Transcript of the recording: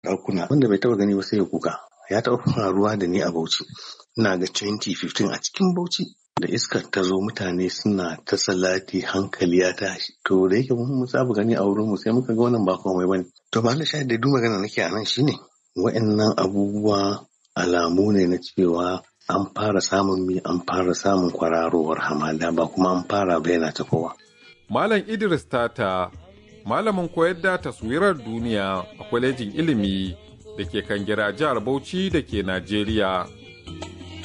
ɗakuna wanda bai taɓa gani ba sai ya kuka ya taɓa faruwa da ni a Bauchi ina ga 2015 a cikin Bauchi da iskar ta zo mutane suna ta salati hankali ya tashi to da yake mun saba gani a wurin mu sai muka ga wannan ba komai bane to ba shahid da duk magana nake a nan shine wa'annan abubuwa alamu ne na cewa an fara samun mi an fara samun kwararowar hamada ba kuma an fara bayyana ta kowa Malam Idris Tata malamin koyar da taswirar duniya a kwalejin ilimi da ke kan gira jihar Bauchi da ke Najeriya.